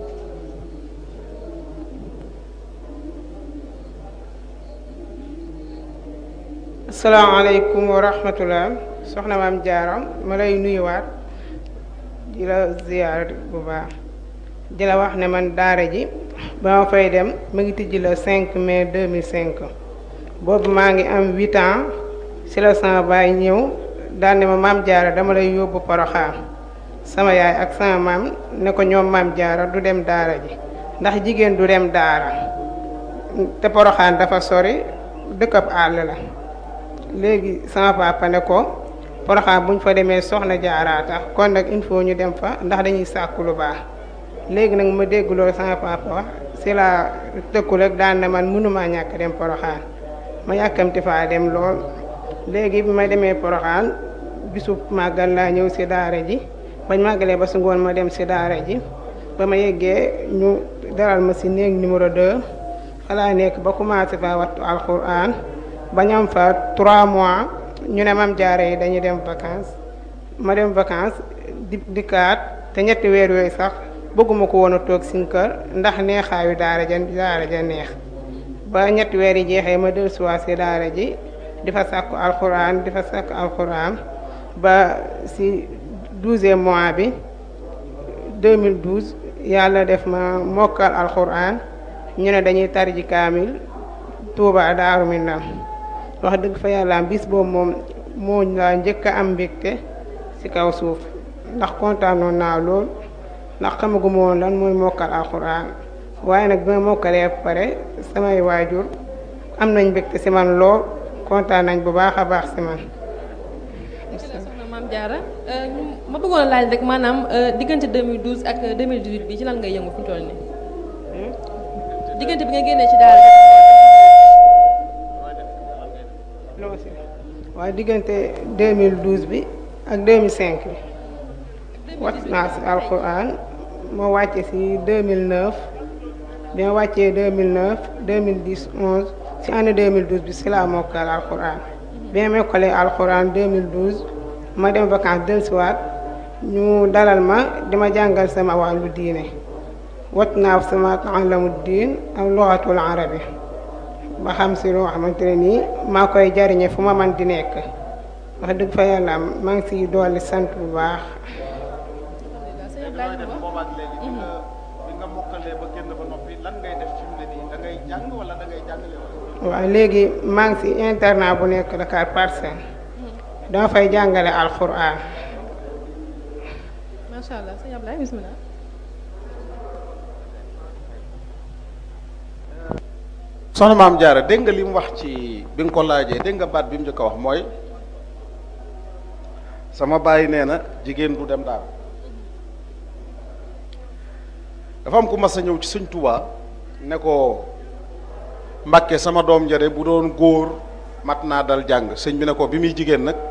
asalaamaaleykum wa rahmatullah soxna Mame Diarra ma lay nuyuwaat di la ziyaar bu baax di la wax ne man daara ji ba ma fay dem mu ngi tijji la 5 mai 2005 boobu maa ngi am 8 ans ci la sama baay ñëw daal ne ma Mame Diarra dama lay yóbbu Poroxaan sama yaay ak sama maam ne ko ñoom Mame Diarra du dem daara ji ndax jigéen du dem daara te Poroxaan dafa sori dëkkab àll la léegi sama papa ne ko Poroxaan bu ñu fa demee soxna Diarra tax kon nag il faut ñu dem fa ndax dañuy sàkku lu baax léegi nag ma dégg loolu sama papa wax si la tëkku rek daan na man mënumaa ñàkk dem Poroxaan ma yàkkamti faa dem lool léegi bi ma demee Poroxaan bisu màggal laa ñëw si daara ji bañ màggalee ba su ngoon ma dem si daara ji ba ma yeggee ñu dalal ma si néeg numéro 2 fa laa nekk ba commencé fa wattu alxuraan ba ñam fa 3 mois ñu ne Mame Diarra yi dañuy dem vacances ma dem vacances di dikkaat te ñetti weer yooyu sax bëgguma ko woon a toog sin kër ndax neexaayu daara ja daara ja neex ba ñetti weer yi jeexee ma dellusiwaat si daara ji di fa sàkku alxuraan di fa sàkku alxuraan ba si douzième mois bi 2012 yàlla def ma mokkal alxuraan ñu ne dañuy tarji kaamil Tuuba Daaru Minam wax dëgg fa yàlla bis boobu moom moo laa njëkk a am mbégte ci kaw suuf ndax kontaanoon naa lool ndax xamaguma woon lan mooy mokkal alxuraan waaye nag bi ma mokkalee ba pare samay waajur am nañ mbégte ci man lool kontaan nañ bu baax a baax ci man. soxna Mame Diarra ma bëggoon a laaj rek maanaam diggante 2012 ak 2018 bi ci lan ngay yëngu fi mu toll nii diggante bi nga génnee ci daara loo si waaye diggante 2012 bi ak 2005 bi wat naa si alxuraan moo wàcce si 2009 bi ma wàccee 2009 2010 11 si année 2012 bi si laa mokkal alxuraan bi ma mokkalee alxuraan 2012 ma dem vacances dellusiwaat ñu dalal ma dima jàngal sama wàllu diine wat naa sama alamu diin ak luxatul arabi ba xam si loo xamante ne nii maa koy jariñe fu ma man di nekk wax dëgg fa yàlla maa ngi siy dolli sant bu baax boobaak léegi bi nga bi nga mokkalee ba génn ba noppi lan ngay def fi mu ne nii da ngay jàng wala da ngay jàngale wala waaw léegi maa ngi si internat bu nekk Dakar Parcelles dama fay jàngale alxuraan macha allah sëñ Ablaye bismillah soxna Mame Diarra dégg nga li mu wax ci bi nga ko laajee dégg nga baat bi mu njëkk a wax mooy sama bàyyi nee na jigéen du dem daal dafa am ku mas a ñëw ci sëñ Tuubaa ne ko Mbàkke sama doom njare bu doon góor mat naa dal jàng sëñ bi ne ko bi muy jigéen nag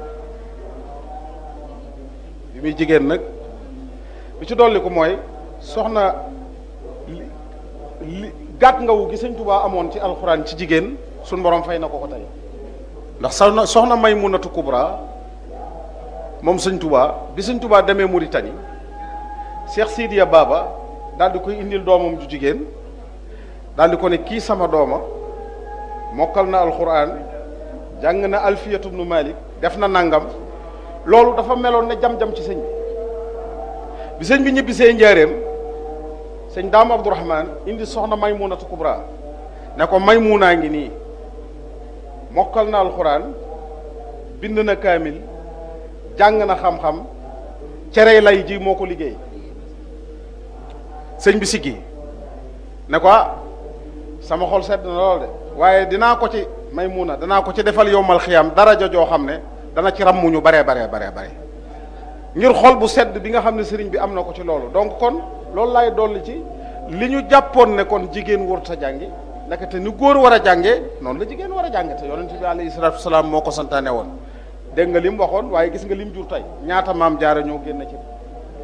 bi muy jigéen nag bi ci dolli ko mooy soxna li li gàtt nga wu gi sëñ Tuubaa amoon ci alxuraan ci jigéen suñ borom fay na ko ko tey ndax soxna soxna Maymunatu Kubra moom sëñ Tuubaa bi sëñ Tuubaa demee Mauritanie Cheikh Sidiya Baba daal di koy indil doomam ju jigéen daal di ko ne kii sama dooma mokkal na alxuraan jàng na alfiyatu bnu malik def na nangam loolu dafa meloon ne jam-jam ci sëñ bi bi sëñ bi ñibbisee njaareem sëñ daam abdourahman indi soxna maymunatu kubra ne ko maymunaa ngi nii mokkal na alxuraan bind na kaamil jàng na xam-xam cere lay ji moo ko liggéey sëñ bi siggi ne ko ah sama xol sedd na lool de waaye dinaa ko ci Maymuna danaa ko ci defal yowmal xiyam daraja joo xam ne dana ci ràmmu ñu baree baree baree bare ngir xol bu sedd bi nga xam ne sëriñ bi am na ko ci loolu donc kon loolu laay dolli ci li ñu jàppoon ne kon jigéen warut a jàngi ndekete ni góor war a jàngee noonu la jigéen war a jànge te yonent bi alayhi salaatu wasalaam moo ko santaane woon dégg nga li mu waxoon waaye gis nga li mu jur tey ñaata maam jaara ñoo génn ci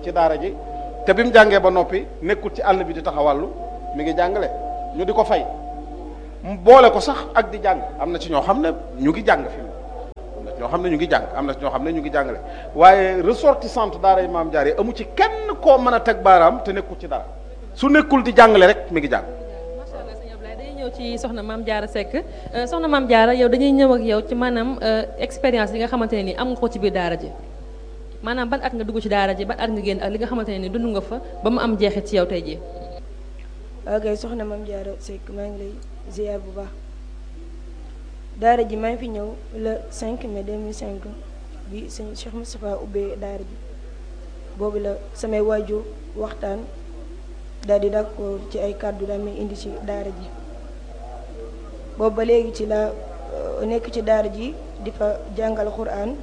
ci daara ji te bi mu jàngee ba noppi nekkul ci àll bi di taxawàllu mi ngi jàngale ñu di ko fay mu boole ko sax ak di jàng am na ci ñoo xam ne ñu ngi jàng fi am na ci ñoo xam ne ñu ngi jàng am na ci ñoo xam ne ñu ngi jàngale waaye ressortissante daara yi maam jaar yi amu ci kenn koo mën a teg baaraam te nekkul ci dara su nekkul di jàngale rek mi ngi jàng macha allah sëñ Ablaye dañuy ñëw ci soxna maam Diarra Seck soxna maam Diarra yow dañuy ñëw ak yow ci maanaam expérience yi nga xamante ne nii am nga ko ci biir daara ji maanaam ban at nga dugg ci daara ji ban at nga génn ak li nga xamante ne nii dund nga fa ba mu am jeexit ci yow tey jii. ok soxna maam Diarra Seck maa ngi lay ziar bu baax daara ji maa ngi fi ñëw le 5 mai 2005 bi sëñ Cheikh Moustapha ubbee daara ji boobu la samay waajur waxtaan daal di d'accord ci ay kàddu daal may indi ci daara ji boobu ba léegi ci la nekk ci daara ji di fa jàngal Qur'an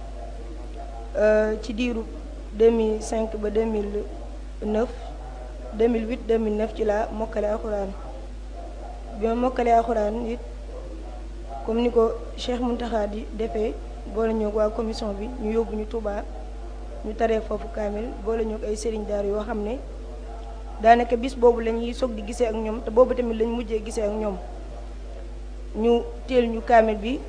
ci diiru 2005 ba 2009 2008 2009 ci la mokkale alxuraan bi ma mokkale alxuraan it comme ni ko Cheikh Mountakha di defee boole ñoo waa commission bi ñu yóbbu ñu Touba ñu taree foofu kaamil boole ñoo ay sëriñ daar yoo xam ne daanaka bis boobu la ñuy soog di gisee ak ñoom te boobu tamit lañ mujjee gisee ak ñoom ñu teel ñu kaamil bi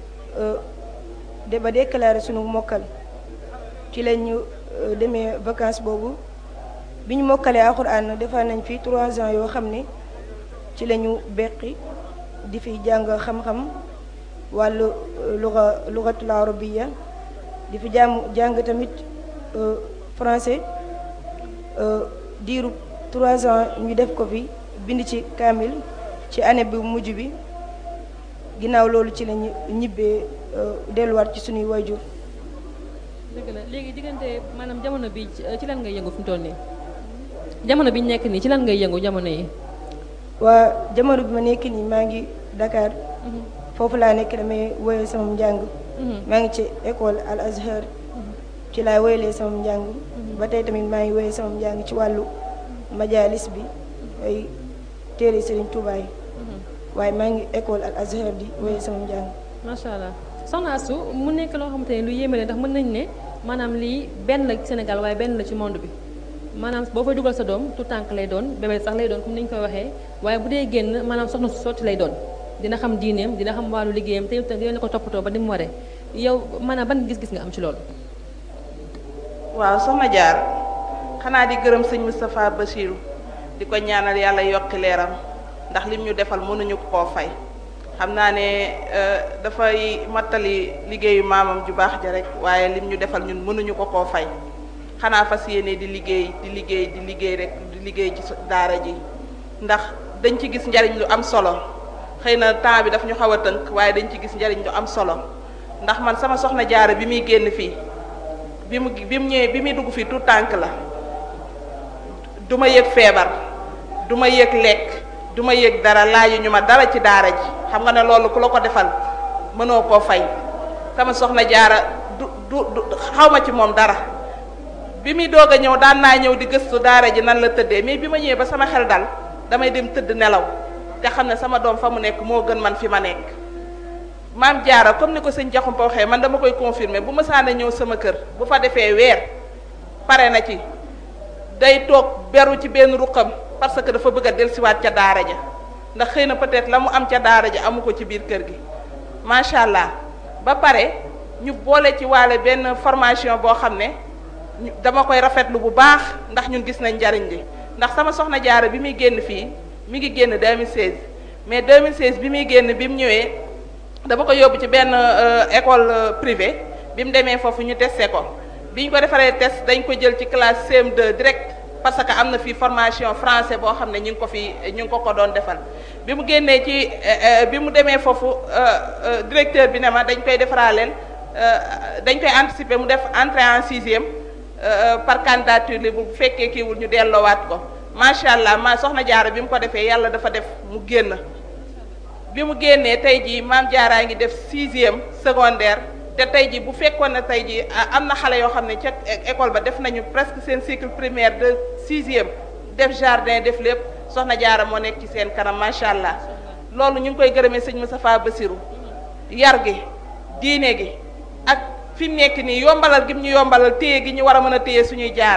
de ba déclaré sunu mokkal ci lañ ñu demee vacances boobu bi ñu mokkalee alxuraan defar nañ fi trois ans yoo xam ne ci la ñu beqi di fi jàng xam-xam wàllu luga lugatul arabiya di fi jàng jàng tamit français diiru trois ans ñu def ko fi bind ci kaamil ci année bi mujj bi ginnaaw loolu ci lañu ñibbee delluwaat ci suñuy wayjur dëgg la léegi diggante maanaam jamono bi ci lan ngay yëngu fi mu toll nii jamono bi ñu nekk nii ci lan ngay yëngu jamono yi. waa jamono bi ma nekk nii maa ngi Dakar. foofu laa nekk damay woyee sama njàng. maa ngi ci école Al Azhar. ci laay woyalee sama njàng. ba tey tamit maa ngi woyee sama njàng ci wàllu majalis bi ay téere Serigne Touba yi. waaye maa ngi école Al Azhar di woyee sama njàng. macha allah soxna Astou mu nekk loo xamante ne lu yéeme la ndax mën nañ ne maanaam lii benn la ci Sénégal waaye benn la ci monde bi. maanaam boo fay dugal sa doom tout tànk lay doon bébé sax lay doon comme ni ñu koy waxee waaye bu dee génn maanaam soxna su sotti lay doon dina xam diineem dina xam wàllu liggéeyam te itam dina ko toppatoo ba ni mu waree yow maanaam ban gis-gis nga am ci loolu. waaw soxna jaar xanaa di gërëm sëñ Moustapha Bassirou di ko ñaanal yàlla yokki leeram ndax lim ñu defal mënuñu ko koo fay xam naa ne dafay mattali liggéeyu maamam ju baax ja rek waaye lim ñu defal ñun mënuñu ko koo fay. xanaa fas yéene di liggéey di liggéey di liggéey rek di liggéey ci daara ji ndax dañ ci gis njariñ lu am solo xëy na temps bi daf ñu xaw a tënk waaye dañ ci gis njariñ lu am solo ndax man sama soxna jaara bi muy génn fii bi mu bi mu ñëwee bi muy dugg fii tout tànk la du ma yëg feebar du ma yëg lekk du ma yëg dara laaju ñu ma dara ci daara ji xam nga ne loolu ku la ko defal mënoo koo fay sama soxna jaara du du du xaw ma ci moom dara bi muy doog a ñëw daan naa ñëw di gëstu daara ji nan la tëddee mais bi ma ñëwee ba sama xel dal damay dem tëdd nelaw te xam ne sama doom fa mu nekk moo gën man fi ma nekk maam jaara comme ni ko sëñ Jaxumpa waxee man dama koy confirmer bu ma saana ñëw sama kër bu fa defee weer pare na ci day toog beru ci benn ruqam parce que dafa bëgg a dellusiwaat ca daara ja ndax xëy na peut-être la mu am ca daara ja amu ko ci biir kër gi macha allah ba pare ñu boole ci waale benn formation boo xam ne dama koy rafetlu bu baax ndax ñun gis nañ njariñ li ndax sama soxna jaara bi muy génn fii mi ngi génn 2016 mais 2016 bi muy génn bi mu ñëwee dama ko yóbbu ci benn école privée bi mu demee foofu ñu testé ko bi ñu ko defaree test dañ ko jël ci classe CM2 direct parce que am na fii formation français boo xam ne ñu ngi ko fi ñu ngi ko ko doon defal bi mu génnee ci bi mu demee foofu directeur bi ne ma dañ koy defaraaleel dañ koy anticiper mu def entrée en sixième par candidature li bu fekkee kiiwul ñu delloowaat ko macha allah ma soxna jaara bi mu ko defee yàlla dafa def mu génn bi mu génnee tey jii maam jaaraa ngi def sixième secondaire te tey jii bu fekkoon ne tey jii am na xale yoo xam ne ca école ba def nañu presque seen cycle primaire de sixième def jardin def lépp soxna jaara moo nekk ci seen kanam macha allah loolu ñu ngi koy gërëmee sëñ Moustapha Bassirou yar gi diine gi ak fi mu nekk nii yombalal gi mu ñu yombalal téye gi ñu war a mën a téye suñuy jaara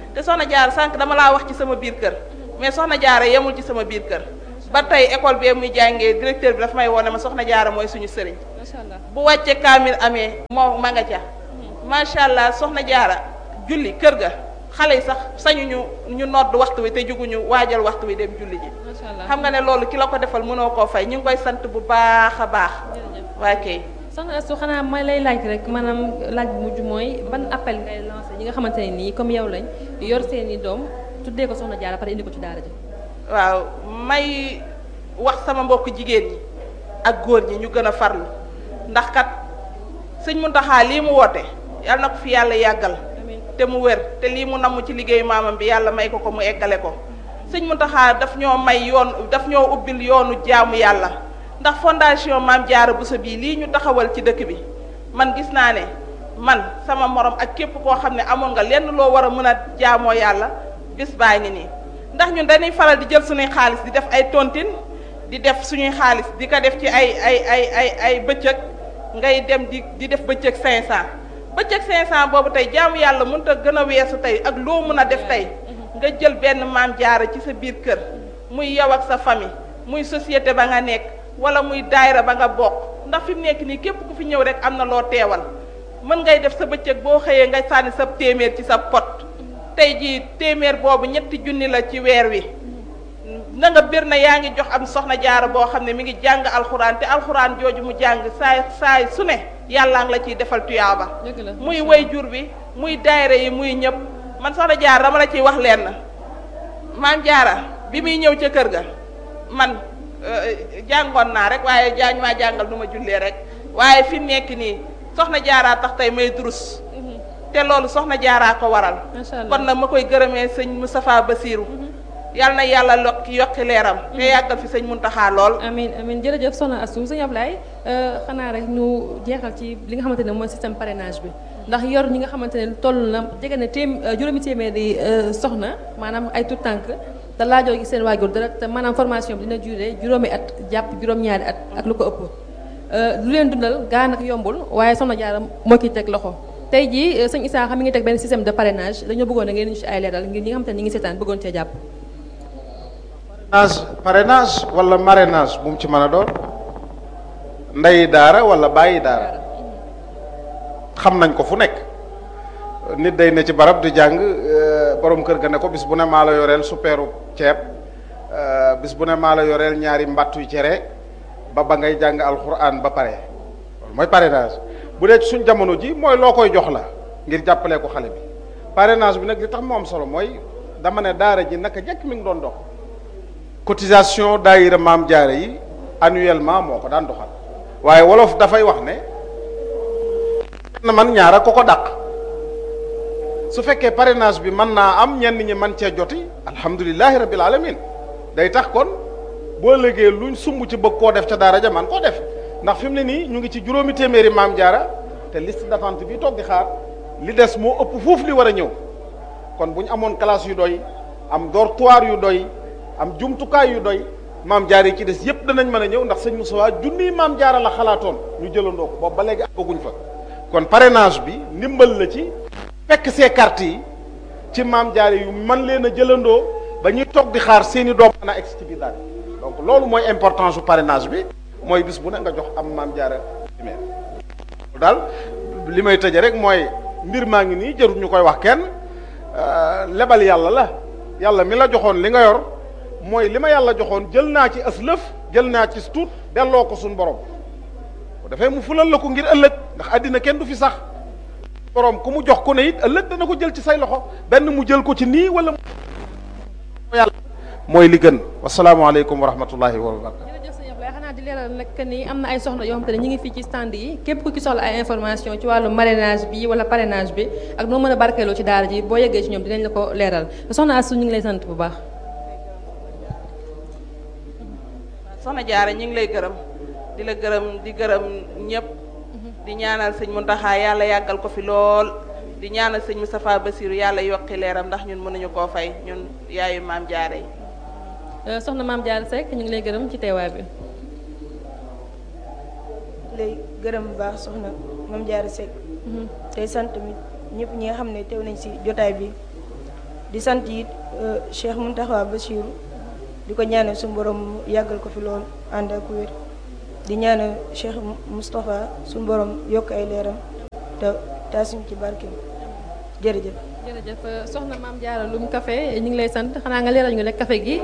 te soxna jaara sànq dama laa wax ci sama biir kër mais soxna jaara yemul ci sama biir kër ba tey école bi muy jàngee directeur bi dafa may wone ma soxna jaara mooy suñu sëriñ macha allah bu wàcce kaamil amee moo ma nga ca macha allah soxna jaara julli kër ga xale yi sax sañuñu ñu nodd waxtu wi te juguñu waajal waxtu wi dem julli ji macha allah xam nga ne loolu ki la ko defal mënoo koo fay ñu ngi koy sant bu baax a baax jërëjëf waa kay soxna Astou xanaa may lay laaj rek maanaam laaj bu mujj mooy ban appel ngay lancé ñi nga xamante ne nii comme yow lañ yor seen i doom tuddee ko soxna jaara pare indi ko ci daara ji waaw may wax sama mbokk jigéen ñi ak góor ñi ñu gën a farlu ndax kat sëñ Muntaxa lii mu woote yàlla na ko fi yàlla yàggal amiin te mu wér te lii mu namm ci liggéeyu maamam bi yàlla may ko ko mu eggale ko sëñ Muntaxa daf ñoo may yoon daf ñoo ubbil yoonu jaamu yàlla ndax fondation Maam Jaara Buso bii lii ñu taxawal ci dëkk bi man gis naa ne man sama morom ak képp koo xam ne amoon nga lenn loo war a mën a jaamoo yàlla bis baa ngi nii ndax ñun dañuy faral di jël suñuy xaalis di def ay tontine di def suñuy xaalis di ko def ci ay ay ay ay ay bëccëg ngay dem di di def bëccëg 500 bëccëg 500 boobu tey jaamu yàlla mënut a gën a weesu tey ak loo mën a def tey nga jël benn maam jaara ci sa biir kër muy yow ak sa famille muy société ba nga nekk wala muy daayira ba nga bokk ndax fi mu nekk nii képp ku fi ñëw rek am na loo teewal mën ngay def sa bëccëg boo xëyee nga sànni sa téeméer ci sa pot tey jii téeméer boobu ñetti junni la ci weer wi na nga bir na yaa ngi jox am soxna jaara boo xam ne mi ngi jàng alxuraan te alxuraan jooju mu jàng saay saay su ne yàllaa ngi la ciy defal tuyaaba dëgg la muy way jur bi muy daayira yi muy ñëpp man soxna jaara dama la ciy wax leen na maam jaara bi muy ñëw ca kër ga man euh, jàngoon naa rek waaye jaañ maa jàngal nu ma jullee rek waaye fi mu nekk nii soxna jaaraa tax tey may durus te loolu soxna jaaraa ko waral macha allah kon nag ma koy gërëmee sëñ Moustapha Bassirou yàlla na yàlla lokki yokki leeram te yàggal fi sëñ Muntaxa lool amin amin jërëjëf soxna Astou sëñ Ablaye xanaa rek ñu jeexal ci li nga xamante ne mooy système parrainage bi ndax yor ñi nga xamante ne toll na jege na téem juróomi téeméeri soxna maanaam ay tout tànk te laajoo gi seen waajur dara te maanaam formation bi dina duré juróomi at jàpp juróom-ñaari at ak lu ko ëpp lu leen dundal gaa nag yombul waaye soxna Jaara moo ki teg loxo tey jii sëñ Issa xam mi ngi teg benn système de parrainage dañoo bëggoon na ngeen ñu ci ay leeral ngir ñi nga xamante ne ñi ngi seetaan bëggoon cee jàpp parrainage parrainage wala marrainage bu mu ci mën a doon ndey daara wala bàyyi daara xam nañ ko fu nekk nit day ne ci barab di jàng borom kër ga ne ko bis bu ne maa la yoreel suppeeru ceeb bis bu ne maa la yoreel ñaari mbattu cere ba ba ngay jàng alxuraan ba pare loolu mooy parrainage bu dee ci suñ jamono ji mooy loo koy jox la ngir jàppalee ko xale bi parrainage bi nag li tax mu am solo mooy dama ne daara ji naka jekk mi ngi doon dox cotisation daayira maam jaare yi annuellement moo ko daan doxal waaye wolof dafay wax ne na man ñaara ko ko dàq su fekkee parrainage bi mën naa am ñenn ñi man cee joti alhamdulilahi rabbil alamin day tax kon boo léegee luñ sumb ci bëgg koo def ca daara ja man koo def ndax fi mu ne nii ñu ngi ci juróomi téeméeri maam jaara te liste d'attente bi toog di xaar li des moo ëpp foofu li war a ñëw kon bu ñu amoon classe yu doy am dortoir yu doy am jumtukaay yu doy maam jaar yi ci des yépp danañ mën a ñëw ndax sëñ Moussa junniy maam jaara la xalaatoon ñu jëlandoo ko boobu ba léegi àggaguñ fa kon parrainage bi ndimbal la ci fekk see carte yi ci maam jaare yu man leen a jëlandoo ba ñuy toog di xaar seeni doom mën a egg ci biir daal donc loolu mooy importance su parrainage bi mooy bis bu ne nga jox am maam jaara numéro daal li may tëje rek mooy mbir maa ngi nii jarul ñu koy wax kenn lebal yàlla la yàlla mi la joxoon li nga yor mooy li ma yàlla joxoon jël naa ci as lëf jël naa ci tuut delloo ko suñ borom bu defee mu fulal la ko ngir ëllëg ndax àddina kenn du fi sax borom ku mu jox ku ne it ëllëg dana ko jël ci say loxo benn mu jël ko ci nii wala mu yàlla mooy li gën wasalaamaaleykum wa rahmatullahi wa barakatu jërëjëf sëñ Ablaye xanaa di leeral nag que ni am na ay soxna yoo xamante ne ñu ngi fii ci stand yi képp ku ci soxla ay information ci wàllu marrainage bi wala parrainage bi ak noo mën a barkeeloo ci daara ji boo yeggee ci ñoom dinañ la ko leeral soxna Astou ñu ngi lay sant bu baax soxna jaara ñu ngi lay gërëm di la gërëm di gërëm ñëpp di ñaanal sëñ Muntaxa yàlla yàggal ko fi lool di ñaanal sëñ Moustapha Bassirou yàlla yokki leeram ndax ñun mënuñu koo fay ñun yaayu maam jaara yi soxna maam Diarra Seck ñu ngi lay gërëm ci teewaay bi lay gërëm bu baax soxna Mame Diarra Seck tey sant mi ñëpp ñi nga xam ne teew nañ ci jotaay bi di sant it Cheikh Mountakha Bassirou di ko ñaanal suñu borom yàggal ko fi lool ànd ak wér di ñaanal Cheikh Moustapha suñu borom yokk ay leeram te taasuñ ci barkeem jërëjëf. jërëjëf soxna maam Diarra Loum café ñu ngi lay sant xanaa nga leeral ñu rek café gi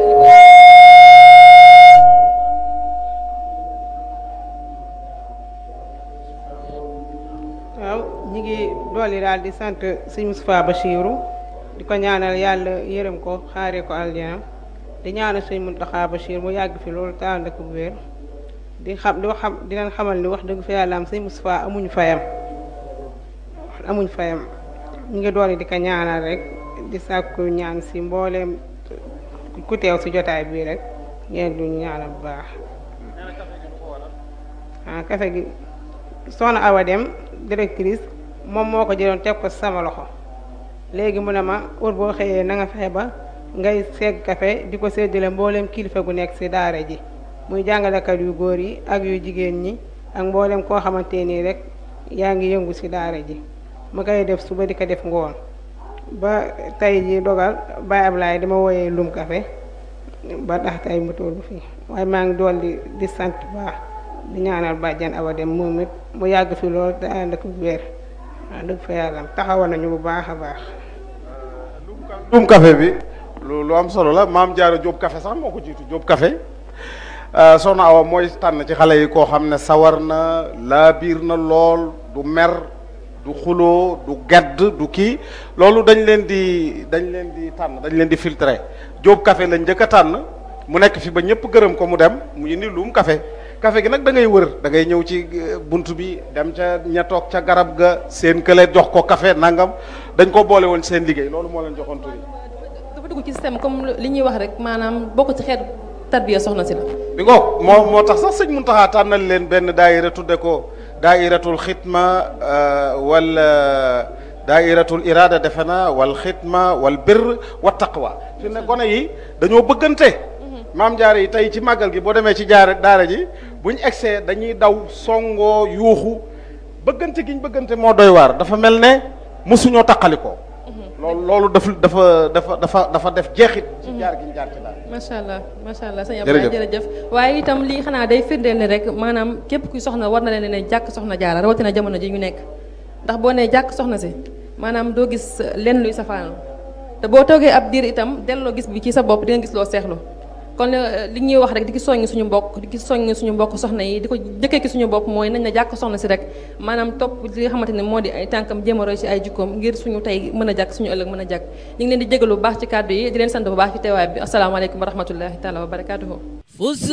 waaw ñi ngi dooli daal di sant sëñ Moustapha Bachirou di ko ñaanal yàlla yërëm ko xaaree ko aljana di ñaanal sëñ Mountakha Bachir mu yàgg fi loolu te ànd ak wér di xam di wax xam di leen xamal ni wax dëgg fa yàlla am sëñ Moustapha amuñu fayam amuñ fayam ñu ngi dooli di ko ñaanal rek di sàkku ñaan si mbooleem ku teew si jotaay bii rek ngeen du ñaanal bu baax ah café gi soxna Awa Dem directrice moom moo ko jëloon teg ko sama loxo léegi mu ne ma wër boo xëyee na nga fexe ba ngay segg café di ko séddale mbooleem kilifa gu nekk ci daara ji muy jàngalekat yu góor yi ak yu jigéen ñi ak mbooleem koo xamante nii rek yaa ngi yëngu ci daara ji ma koy def suba di ko def ngoon ba tey ji dogal Baye Ablaye dama wooyee lum café ba tax tey mu tollu fii waaye maa ngi doon di di sant baax di ñaanal bàjjan Awa Dem moom it mu yàgg fi lool te ànd ak wér waaw dëgg fa yàlla taxawoon nañu bu baax a baax. Loum café bi lu lu am solo la maam Diarra Diop café sax moo ko jiitu Diop café soxna Awa mooy tànn ci xale yi koo xam ne sawar na laa biir na lool du mer du xuloo du gedd du kii loolu dañ leen di dañ leen di tànn dañ leen di filtrer Diop café lañ njëkk a tànn mu nekk fi ba ñëpp gërëm ko mu dem mu indi Loum café café gi nag da ngay wër da ngay ñëw ci bunt bi dem ca ña toog ca garab ga seen kële jox ko café nangam dañ ko boole woon seen liggéey loolu moo leen joxoon tur yi dafa dugg ci système comme li ñuy wax rek maanaam bokk ci xeetu tarbiya soxna si la bi ngoog moo moo tax sax sëñ Muntaxa tànnal leen benn daayira tudde ko daayiratul xitma wala daayiratul irada defe na wal xitma wal birr wa taqwa fi ne gone yi dañoo bëggante maam jaare yi tey ci màggal gi boo demee ci jaare daara ji buñ egsee dañuy daw songoo yuuxu bëggante giñ bëggante moo doy waar dafa mel ne mosuñoo taqalikoo loolu loolu daf dafa dafa dafa dafa def jeexit ci jaar giñ jaar ci daara macha allah macha allah sëñ Abdoulaye jërëjëf waaye itam lii xanaa day firndeel ne rek maanaam képp kuy soxna war na leen ne jàkk soxna jaara rawatina jamono ji ñu nekk ndax boo nee jàkk soxna si maanaam doo gis lenn luy safaanu te boo toogee ab diir itam delloo gis bi ci sa bopp di nga gis loo seexlu kon li ñuy wax rek di ki soññ suñu mbokk di ki soññ suñu mbokk soxna yi di ko jëkkee ki suñu bopp mooy nañ na jàkk soxna si rek maanaam topp li nga xamante ne moo di ay tànkam jéem a roy si ay jikkoom ngir suñu tey mën a jàkk suñu ëllëg mën a jàkk ñu ngi leen di jégalu bu baax ci kàddu yi di leen sant bu baax ci teewaay bi asalaamaaleykum wa rahmatullahi taala wa barakaatuhu